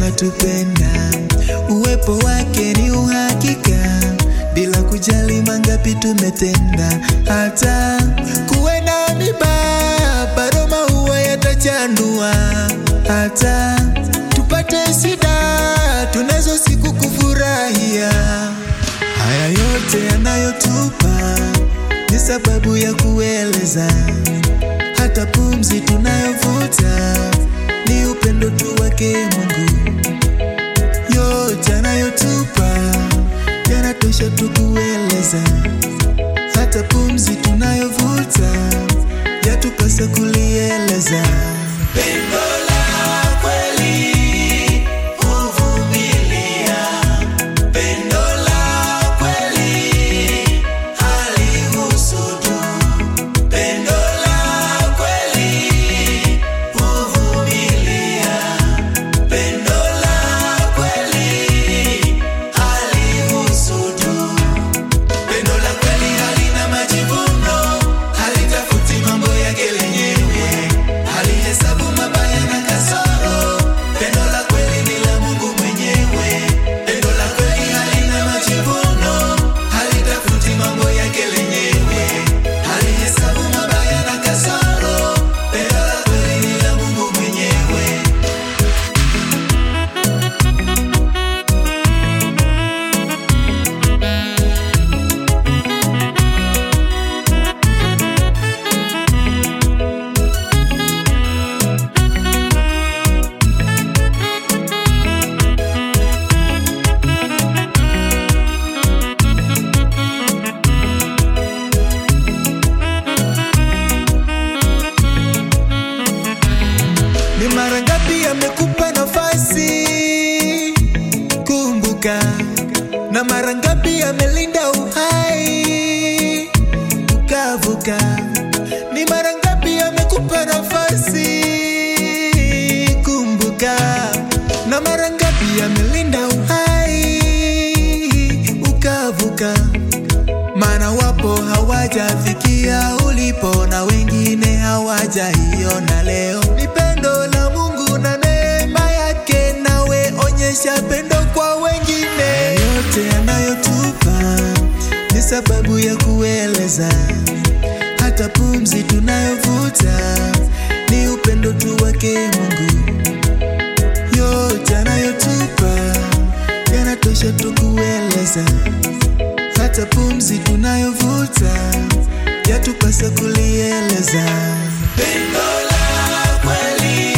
anatupenda, uwepo wake ni uhakika, bila kujali mangapi tumetenda. Hata kuwe na miba, bado maua yatachanua. Hata tupate shida, tunazo siku kufurahia. Haya yote yanayotupa ni sababu ya kueleza, hata pumzi tunayovuta ni upendo tu wake Mungu. Yote anayotupa yanatosha tu kueleza, hata pumzi tunayovuta yatupasa kulieleza. Pendo la kweli huvumilia, pendo la kweli halihusudu, pendo la kweli huvumilia, pendo la kweli halihusudu. Pendo la kweli halina majivuno, halitafuti mambo yake lenyewe, halihesabu mabaya na kasoro. Pendo la kweli ni la Mungu mwenyewe. Pendo la kweli halina majivuno, halitafuti mambo yake lenyewe, halihesabu mabaya na kasoro. Pendo la kweli ni la Mungu mwenyewe. Ni mara ngapi amekupa nafasi? Kumbuka, na mara ngapi amelinda uhai ukavuka? Ni mara ngapi amekupa nafasi? Kumbuka, na mara ngapi amelinda uhai ukavuka? Maana wapo hawajafikia ulipo na wengine hawajaiona leo. Ni pendo la Mungu na neema yake, nawe onyesha pendo kwa wengine. Yote yanayotupa ni sababu ya kueleza, hata pumzi tunayovuta ni upendo tu wake Mungu. Yote yanayotupa yanatosha tu kueleza hata pumzi tunayovuta yatupasa kulieleza. Pendo la kweli